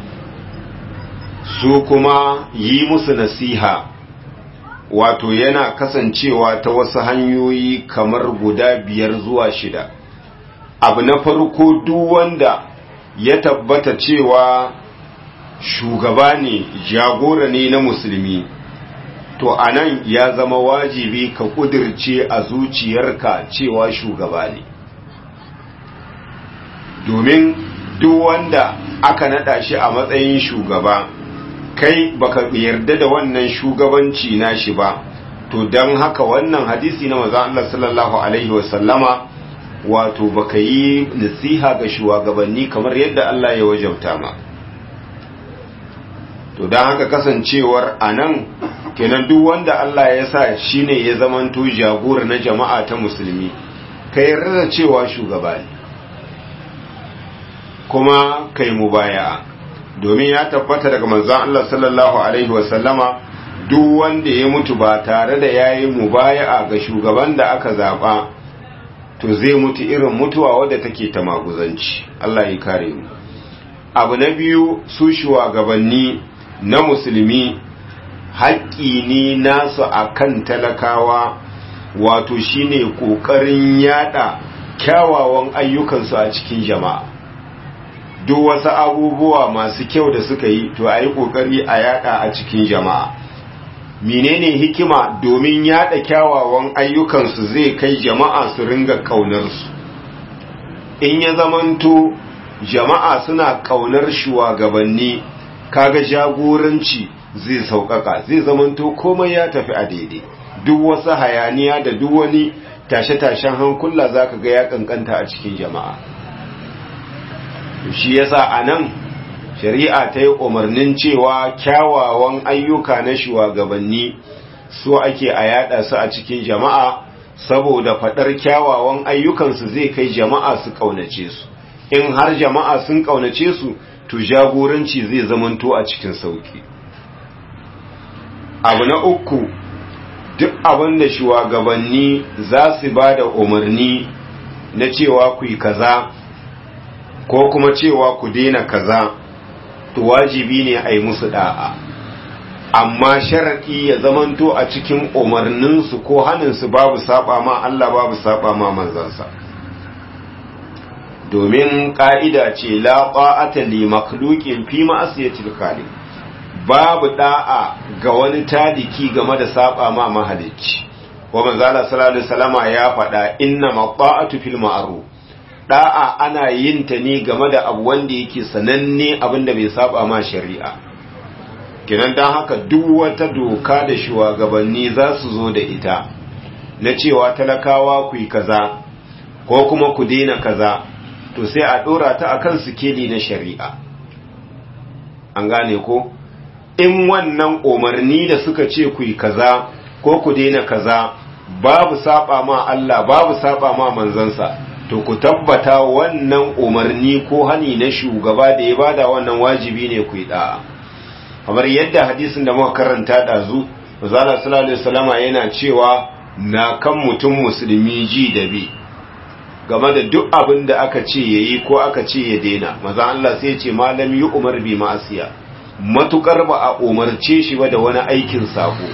su kuma yi musu nasiha wato yana kasancewa ta wasu hanyoyi kamar guda biyar zuwa shida abu na farko duk wanda ya tabbata cewa shugaba ne jagora ne na musulmi to anan ya zama wajibi ka kudirce a zuciyarka cewa shugaba ne domin duk wanda aka nada shi a matsayin shugaba kai baka yarda da wannan shugabanci nashi ba to don haka wannan hadisi na maza Allah sallallahu alaihi wasallama wato baka yi nasiha ga shugabanni kamar yadda Allah ya wajabta ma to don haka kasancewar anan kenan duk wanda Allah ya sa shine ya zamanto jagora na jama'a ta musulmi ka yarda da cewa shugaba ne kuma kai mubaya'a domin ya tabbata daga manzon Allah sallallahu alaihi wasallama duk wanda ya mutu ba tare da yayi mubaya'a ga shugaban da aka zaba to zai mutu irin mutuwa wadda take ta maguzanci Allah ya kare mu abu na biyu su shugabanni na musulmi haƙƙi ne nasu akan talakawa wato shine ƙoƙarin yada kyawawan ayyukansu a cikin jama'a duk wasu abubuwa masu kyau da suka yi to a yi ƙoƙari a yada a cikin jama'a menene hikima domin yada kyawawan ayyukansu zai kai jama'a su ringa ƙaunarsu in ya zamanto jama'a suna ƙaunar shugabanni kaga jagoranci zai sauƙaƙa zai zamanto komai ya tafi a daidai duk wasu hayaniya da duk wani tashe-tashen hankula zaka ga ya kankanta a cikin jama'a shi yasa a nan shari'a ta yi umarnin cewa kyawawan ayyuka na shugabanni su ake a yada su a cikin jama'a saboda faɗar kyawawan ayyukansu zai kai jama'a su ƙaunace su in har jama'a sun ƙaunace su to jagoranci zai zamanto a cikin sauki abu na uku duk abin da shugabanni za su ba da umarni na cewa ku yi kaza ko kuma cewa ku daina kaza to wajibi ne a yi musu da'a amma sharaɗi ya zamanto a cikin umarninsu ko haninsu babu saba ma Allah babu saba ma manzansa domin ƙa'ida ce la ƙa'ata li makhluqin fi ma'asiyatil khaliq babu da'a ga wani tadiki game da saba ma mahalicci wa manzala sallallahu alaihi wasallama ya faɗa inna maqa'atu fil ma'ruf da'a ana yin ta ne game da abu wanda yake sananne abinda bai saba ma shari'a kinan dan haka duk wata doka da shugabanni za su zo da ita na cewa talakawa ku yi kaza ko kuma ku daina kaza to sai a dora ta akan sikeli na shari'a an gane ko in wannan umarni da suka ce ku yi kaza ko ku daina kaza babu saba ma Allah babu saba ma manzansa to ku tabbata wannan umarni ko hani na shugaba da ya bada wannan wajibi ne ku yi da'a kamar yadda hadisin da muka karanta dazu Manzala sallallahu alaihi wasallama yana cewa na kan mutum musulmi ji da bi game da duk abin da aka ce yayi ko aka ce ya daina maza Allah sai ya ce malam yi umar bi ma'asiya matukar ba a umarce shi ba da wani aikin sako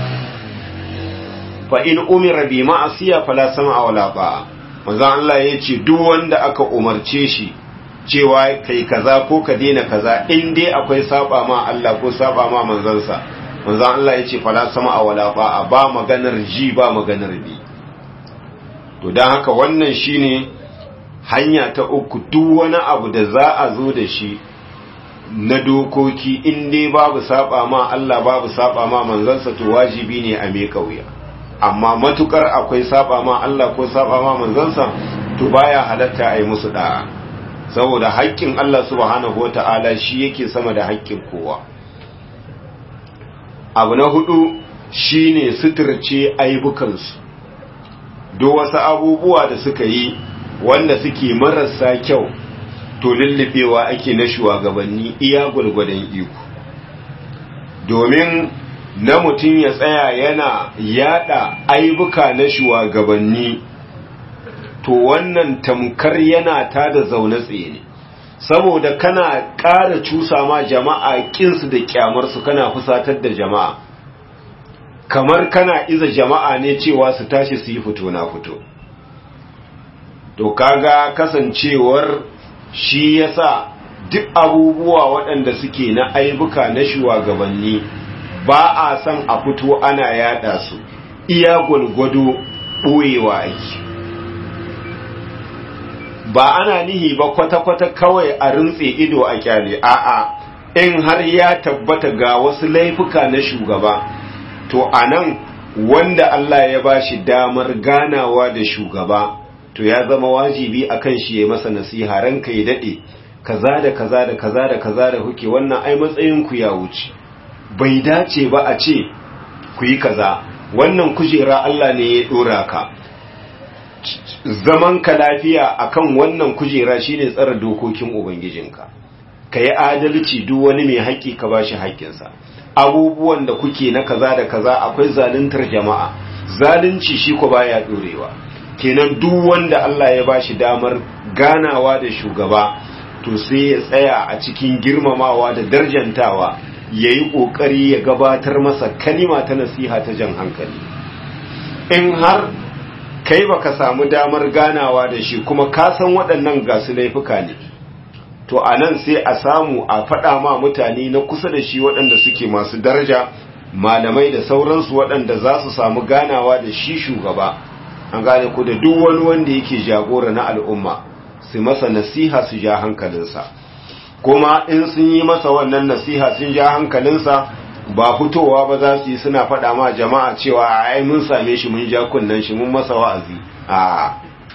fa in umira bi ma'asiya fala sama wala ba'a manzon Allah ya ce duk wanda aka umarce shi cewa kai kaza ko ka daina kaza in dai akwai saba ma Allah ko saba ma manzansa manzon Allah ya ce fala sama a wala ba'a ba maganar ji ba maganar bi to don haka wannan shine hanya ta uku duk wani abu da za a zo da shi na dokoki in dai babu saba ma Allah babu saba ma manzansa to wajibi ne a me kauya amma matukar akwai saba ma Allah ko saba ma manzansa to baya halatta a yi musu da'a saboda haƙƙin Allah subhanahu wata'ala shi yake sama da haƙƙin kowa abu na hudu shine suturce aibukansu duk wasu abubuwa da suka yi wanda suke marasa kyau to lullubewa ake na shugabanni iya gwargwadon iko domin na mutum ya tsaya yana yada aibuka na shugabanni to wannan tamkar yana ta da zaune tsaye ne saboda kana ƙara cusa ma jama'a kinsu da kyamarsu kana fusatar da jama'a kamar kana iza jama'a ne cewa su tashi su yi fito na fito to kaga kasancewar shi yasa duk abubuwa waɗanda suke na aibuka na shugabanni ba a san a fito ana yada su iya gwalgwado ɓoyewa aiki ba ana nihi ba kwata-kwata kawai a rintse ido a kyale a'a in har ya tabbata ga wasu laifuka na shugaba to anan wanda Allah ya bashi damar ganawa da shugaba to ya zama wajibi akan shi ya masa nasiha ranka ya dade kaza da kaza da kaza da kaza da kuke wannan ai matsayin ku ya wuce bai dace ba a ce ku yi kaza wannan kujera Allah ne ya dora ka zaman ka lafiya akan wannan kujera shine tsara dokokin ubangijinka ka yi adalci duk wani mai haƙƙi ka bashi haƙƙinsa abubuwan da kuke na kaza da kaza akwai zaluntar jama'a zalunci shi ko baya dorewa kenan duk wanda Allah ya bashi damar ganawa da shugaba to sai ya tsaya a cikin girmamawa da darjantawa yayi kokari ya gabatar masa kalima ta nasiha ta jan hankali in har kai baka samu damar ganawa da shi kuma ka san waɗannan gasu laifuka ne to a nan sai a samu a faɗa ma mutane na kusa da shi waɗanda suke masu daraja malamai da sauransu waɗanda za su samu ganawa da shi shugaba an gane ku da duk wani wanda yake jagora na al'umma su masa nasiha su ja hankalinsa kuma in sun yi masa wannan nasiha sun ja hankalinsa ba fitowa ba za su yi suna faɗa ma jama'a cewa ai mun same shi mun ja kunnen shi mun masa wa'azi a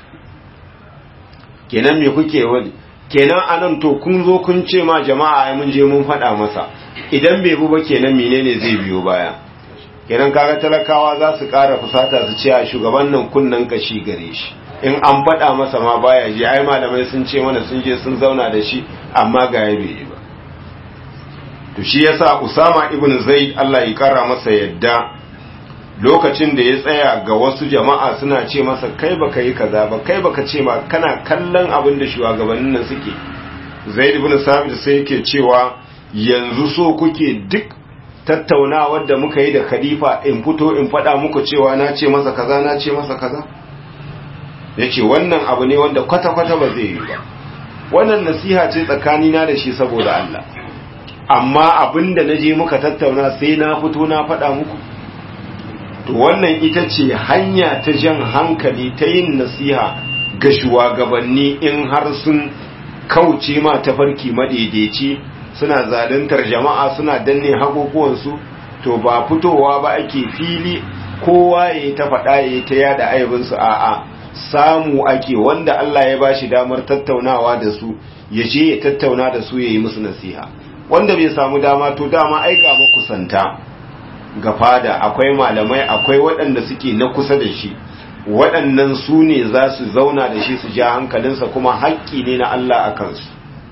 kenan me kuke wani kenan anan to kun zo kun ce ma jama'a ai mun je mun faɗa masa idan bai bu ba kenan menene zai biyo baya kenan kaga talakawa za su ƙara fusata su ce a shugaban nan kunnen kashi gare shi in an faɗa masa ma baya je ai malamai sun ce mana sun je sun zauna da shi amma ga ya bai ba to shi yasa Usama ibn Zaid Allah ya kara masa yadda lokacin da ya tsaya ga wasu jama'a suna ce masa kai baka yi kaza ba kai baka ce ma kana kallon abin da shugabannin nan suke Zaid ibn Sabit sai yake cewa yanzu so kuke duk tattaunawar da muka yi da khalifa in fito in faɗa muku cewa na ce masa kaza na ce masa kaza yace wannan abu ne wanda kwata-kwata ba zai yi ba wannan nasiha ce tsakanina da shi saboda Allah amma abinda na je muka tattauna sai na fito na faɗa muku to wannan ita ce hanya ta jan hankali ta yin nasiha ga shugabanni in har sun kauce ma tafarki madaidaici suna zaluntar jama'a suna danne haƙoƙuwansu to ba fitowa ba ake fili kowa ya ta faɗa ya ta yada aibinsu a'a samu ake wanda Allah ya bashi damar tattaunawa da su ya je ya tattauna da su ya yi musu nasiha wanda bai samu dama to dama ai ga makusanta ga fada akwai malamai akwai waɗanda suke na kusa da shi waɗannan su ne za su zauna da shi su ja hankalinsa kuma haƙƙi ne na Allah a kansu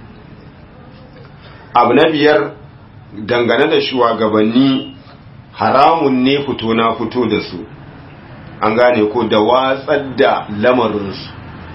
abu na biyar dangane da shugabanni haramun ne fito na fito da su an gane ko da watsar da lamarinsu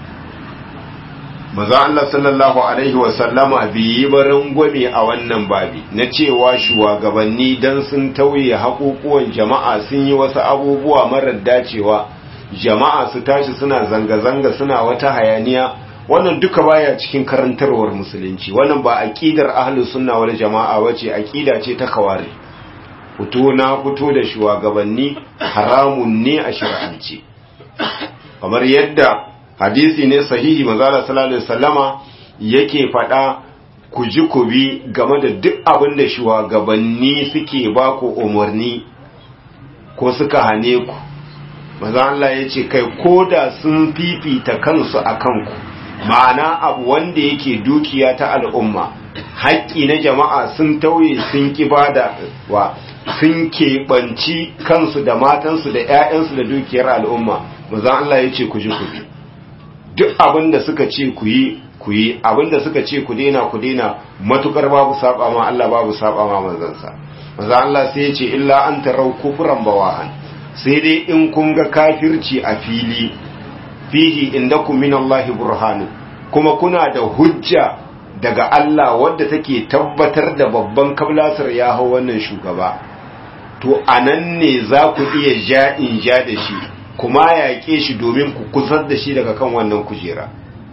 maza Allah sallallahu Alaihi wasallama bai yi barin gwame a wannan babi na cewa shugabanni don sun tauye haƙoƙuwan jama'a sun yi wasu abubuwa marar dacewa jama'a su tashi suna zanga-zanga suna wata hayaniya wannan duka baya cikin karantarwar musulunci wannan ba aqidar ahlus sunna wal jama'a bace aqida ce ta kawari fito na fito da shugabanni haramun ne a shari'ance kamar yadda hadisi ne sahihi manzala sallallahu alaihi wasallama yake faɗa ku ji ku bi game da duk abin da shugabanni suke ba ku umarni ko suka hane ku maza Allah ya ce kai ko da sun fifita kansu a kanku ma'ana abu wanda yake dukiya ta al'umma haƙƙi na jama'a sun tauye sun kibada wa sun keɓanci kansu da matansu da 'ya'yansu da dukiyar al'umma maza Allah ya ce ku ji ku bi duk abin da suka ce ku yi ku yi abinda suka ce ku daina ku daina matukar babu saba ma Allah babu saba ma manzansa maza Allah sai ya ce illa an tarau kufran bawahan sai dai in kun ga kafirci a fili fihi indakum min Allah burhanu kuma kuna da hujja daga Allah wadda take tabbatar da babban kablasar ya hau wannan shugaba to anan ne za ku iya ja in ja da shi kuma yaƙe shi domin ku kusar da shi daga kan wannan kujera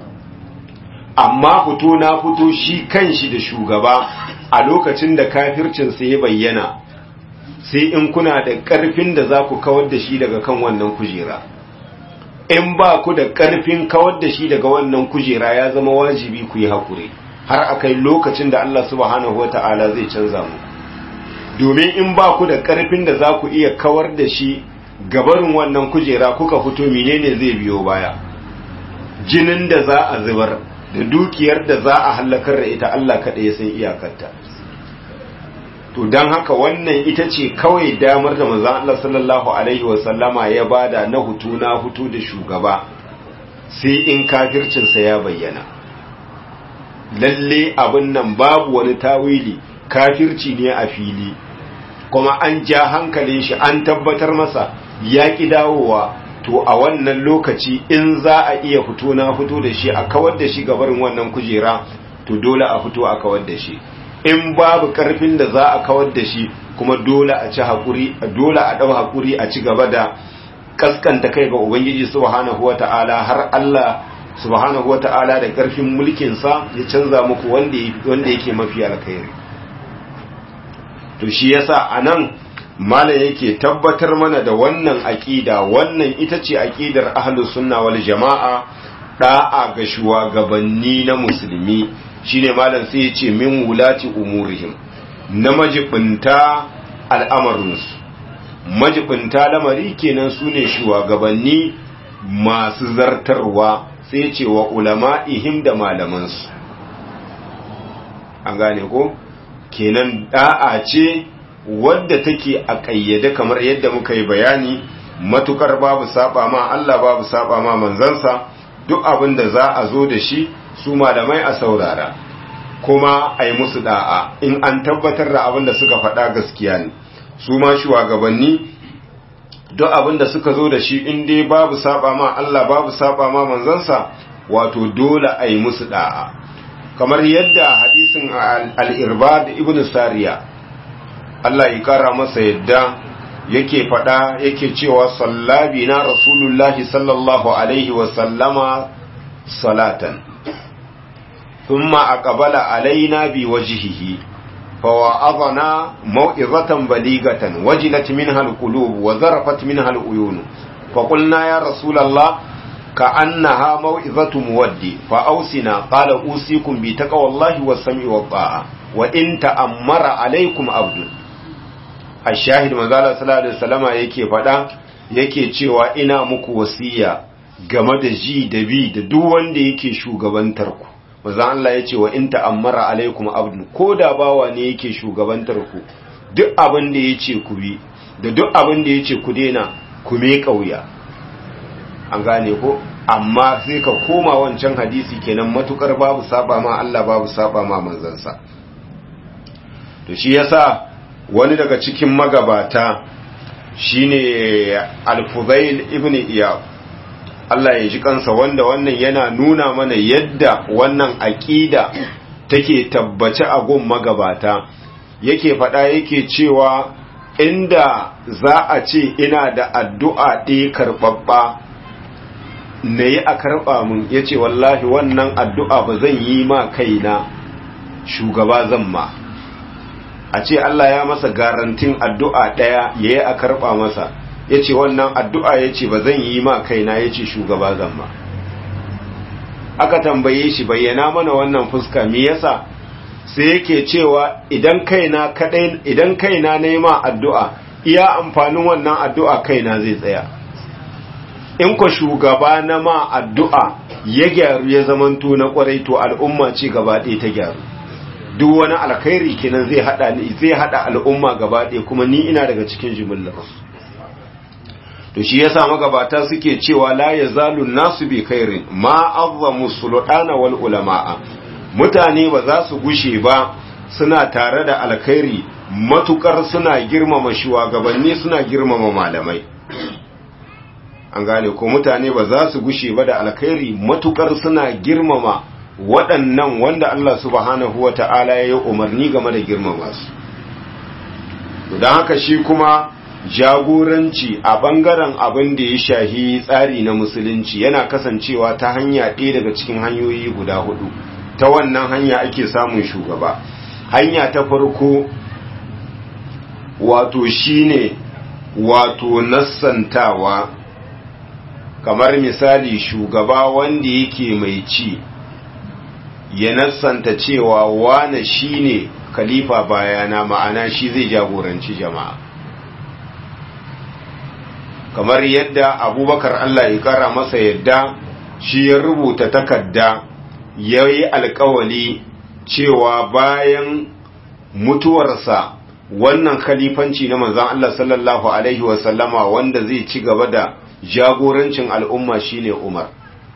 amma fito na fito shi kan shi da shugaba a lokacin da kafircinsa ya bayyana sai in kuna da ƙarfin da za ku kawar da shi daga kan wannan kujera in ba ku da ƙarfin kawar da shi daga wannan kujera ya zama wajibi ku yi haƙuri har a kai lokacin da Allah subhanahu wa ta'ala zai canza mu domin in ba ku da ƙarfin da za ku iya kawar da shi gabarin wannan kujera kuka fito menene zai biyo baya jinin da za a zubar da dukiyar da za a hallakar da ita Allah kaɗai ya san iyakarta to don haka wannan ita ce kawai damar da manzon Allah sallallahu alaihi wasallama ya bada na hutu na hutu da shugaba sai in kafircinsa ya bayyana lalle abin nan babu wani tawili kafirci ne a fili kuma an ja hankalin shi an tabbatar masa ya ki dawowa to a wannan lokaci in za a iya fito na fito da shi a kawar da shi gabarin wannan kujera to dole a fito a kawar da shi in babu karfin da za a kawar da shi kuma dole a ci hakuri dole a dau hakuri a ci gaba da kaskanta kai ga ubangiji subhanahu wata'ala har Allah subhanahu wata'ala da karfin mulkin sa ya canza muku wanda wanda yake mafi alkhairi to shi yasa anan malam yake tabbatar mana da wannan aqida wannan ita ce aqidar ahlus sunna wal jamaa da'a ga shugabanni na musulmi shine malam sai ya ce min wulati umurihim na majibinta al'amarinsu majibinta lamari kenan su ne shugabanni masu zartarwa sai ce wa ulama'ihim da malamansu an gane ko kenan da'a ce wadda take a ƙayyade kamar yadda muka yi bayani matukar babu saba ma Allah babu saba ma manzansa duk abin da za a zo da shi su malamai a saurara kuma a yi musu da'a in an tabbatar da abin da suka faɗa gaskiya ne su ma shugabanni duk abin da suka zo da shi in dai babu saba ma Allah babu saba ma manzansa wato dole a yi musu da'a kamar yadda hadisin al-irbad ibn sariya Allah ya kara masa yadda yake faɗa yake cewa sallabi na rasulullahi sallallahu alaihi wa sallama salatan ثم أقبل علينا بوجهه فوعظنا موعظة بليغة وجلت منها القلوب وذرفت منها العيون فقلنا يا رسول الله كأنها موعظة مودي فأوسنا قال أوصيكم بتقوى الله والسمع والطاعة وإن تأمر عليكم عبد الشاهد مزالة صلى الله عليه وسلم yake faɗa yake cewa ina muku wasiya game da ji da bi da duk wanda yake shugabantar ku manzon Allah ya ce wa in ta'ammara alaikum abdun ko da bawa ne yake shugabantar ku duk abin da yace ku bi da duk abin da yace ku dena ku me kauya an gane ko amma sai ka koma wancan hadisi kenan matukar babu saba ma Allah babu saba ma manzansa to shi yasa wani daga cikin magabata shine al-Fudail ibn Iyad Allah ya ji kansa wanda wannan yana nuna mana yadda wannan aƙida take tabbace a gun magabata yake faɗa yake cewa inda za a ce ina da addu'a ɗaya karɓaɓɓa na yi a karɓa mun ya ce wallahi wannan addu'a ba zan yi ma kaina shugaba zan ma a ce Allah ya masa garantin addu'a ɗaya ya yi a karɓa masa ya ce wannan addu'a ya ce ba zan yi ma kaina ya ce shugaba zan ma aka tambaye shi bayyana mana wannan fuska me yasa sai yake cewa idan kaina kadai idan kaina na yi ma addu'a iya amfanin wannan addu'a kaina zai tsaya in ko shugaba na ma addu'a ya gyaru ya zamanto na kwarai to al'umma ce gaba ɗaya ta gyaru duk wani alkhairi kenan zai hada zai hada al'umma gaba ɗaya kuma ni ina daga cikin jimillar to shi yasa magabata suke cewa la yazalu nasu bi khairin ma azzamu sultana wal ulama'a mutane ba za su gushe ba suna tare da alkhairi matukar suna girmama shugabanni suna girmama malamai an gane ko mutane ba za su gushe ba da alkhairi matukar suna girmama waɗannan wanda Allah subhanahu wa ta'ala ya yi umarni game da girmama su don haka shi kuma jagoranci a ɓangaren abin da ya shahi tsari na musulunci yana kasancewa ta hanya ɗaya daga cikin hanyoyi guda hudu ta wannan hanya ake samun shugaba hanya ta farko wato shine wato nassantawa kamar misali shugaba wanda yake mai ci ya nassanta cewa wane shine khalifa bayana ma'ana shi zai jagoranci jama'a kamar yadda abubakar Allah ya kara masa yadda shi ya rubuta takarda ya yi alkawali cewa bayan mutuwarsa wannan khalifanci na manzan Allah sallallahu Alaihi wasallama wanda zai ci gaba da jagorancin al'umma shine Umar.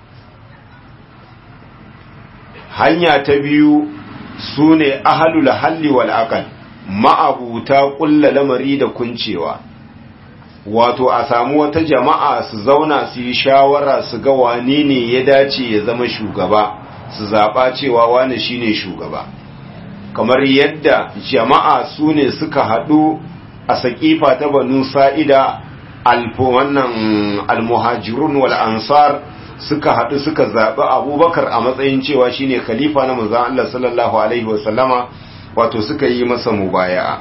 Hanya ta biyu su ne ahalul halli wal aqal ma'abuta ƙulla lamari da kuncewa. Wato a samu wata jama'a su zauna su yi shawara su ga wane ne ya dace ya zama shugaba, su zaɓa cewa wane shine shugaba. kamar yadda jama'a su ne suka haɗu a saƙifa ta banu sa'ida wannan almuhajirun wal ansar suka haɗu suka zaɓi abubakar a matsayin cewa shine khalifa na manzan Allah sallallahu Alaihi wasallama wato suka yi masa mubaya'a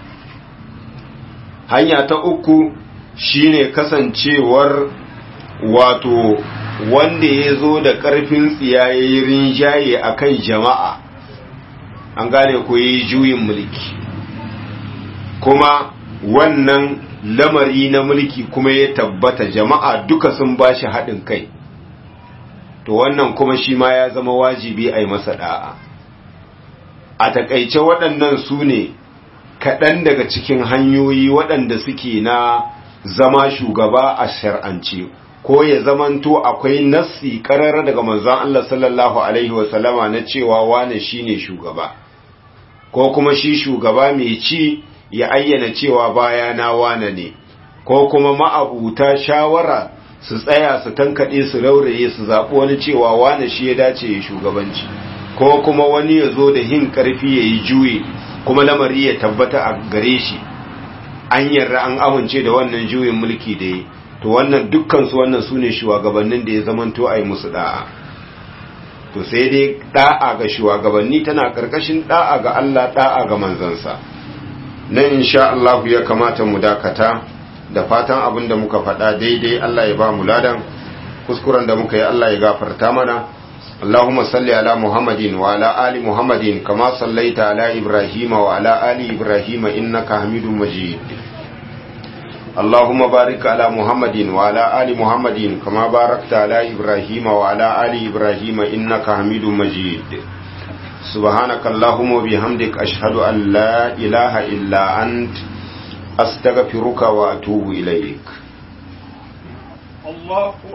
hanya ta uku shine kasancewar wato wanda ya zo da ƙarfin tsiyayen rinjaye a kan jama'a an gane ko yi juyin mulki kuma wannan lamari na mulki kuma ya tabbata jama'a duka sun ba shi haɗin kai to wannan kuma shi ma ya zama wajibi a yi masa ɗa'a a takaice waɗannan su ne kaɗan daga cikin hanyoyi waɗanda suke na zama shugaba a shar'ance ko ya zamanto akwai nassi ƙarar daga manzon Allah sallallahu alaihi wasallama na cewa wane shine shugaba ko kuma shi shugaba mai ci ya ayyana cewa baya na wane ne ko kuma ma'abuta shawara su tsaya su tankaɗe su rauraye su zaɓi wani cewa wane shi ya dace ya shugabanci ko kuma wani ya zo da hin ƙarfi ya yi juye kuma lamari ya tabbata a gare shi an yarda an amince da wannan juyin mulki da yi to wannan dukkansu wannan su ne shugabannin da ya zamanto a yi musu da'a to sai dai da'a ga shugabanni tana karkashin da'a ga Allah da'a ga manzansa nan insha Allah ya kamata mu dakata da fatan abin da muka faɗa daidai Allah ya ba mu ladan kuskuren da muka yi Allah ya gafarta mana اللهم صل على محمد وعلى آل محمد كما صليت على إبراهيم وعلى آل إبراهيم إنك حميد مجيد اللهم بارك على محمد وعلى آل محمد كما باركت على إبراهيم وعلى آل إبراهيم إنك حميد مجيد سبحانك اللهم وبحمدك أشهد أن لا إله إلا أنت أستغفرك وأتوب إليك الله